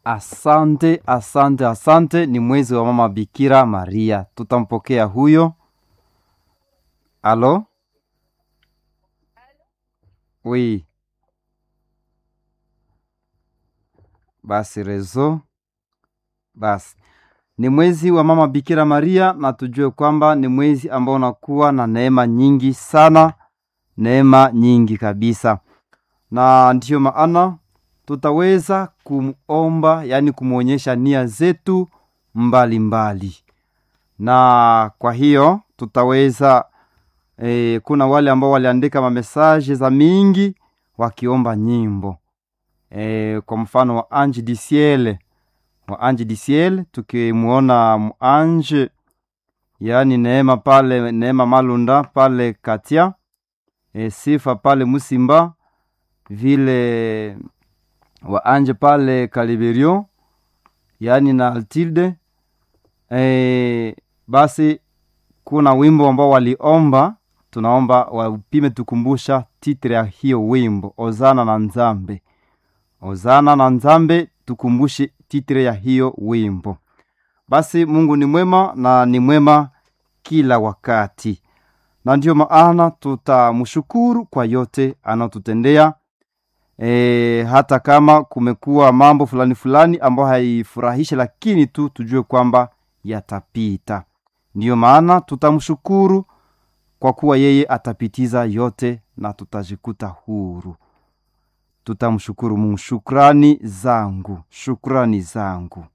Asante, asante, asante. Ni mwezi wa mama Bikira Maria, tutampokea huyo. Alo, wi basi rezo basi ni mwezi wa mama Bikira Maria, na tujue kwamba ni mwezi ambao unakuwa na neema nyingi sana, neema nyingi kabisa, na ndiyo maana tutaweza kumomba, yaani kumwonyesha nia zetu mbalimbali mbali. Na kwa hiyo tutaweza e, kuna wale ambao waliandika mamesaje za mingi wakiomba nyimbo e, kwa mfano wa Ange du Ciel wa Ange du Ciel, tukimwona muanje yaani Neema pale Neema Malunda pale Katia e, Sifa pale Musimba vile waanje pale Kaliberio yaani na Altilde e, basi kuna wimbo ambao waliomba, tunaomba wapime tukumbusha titre ya hiyo wimbo Ozana na Nzambe, Ozana na Nzambe, tukumbushe titre ya hiyo wimbo. Basi Mungu ni mwema na ni mwema kila wakati, na ndiyo maana tutamshukuru kwa yote anaotutendea. E, hata kama kumekuwa mambo fulani fulani ambayo haifurahishe, lakini tu tujue kwamba yatapita. Ndiyo maana tutamshukuru kwa kuwa yeye atapitiza yote na tutajikuta huru. Tutamshukuru Mungu. Shukrani zangu, shukrani zangu.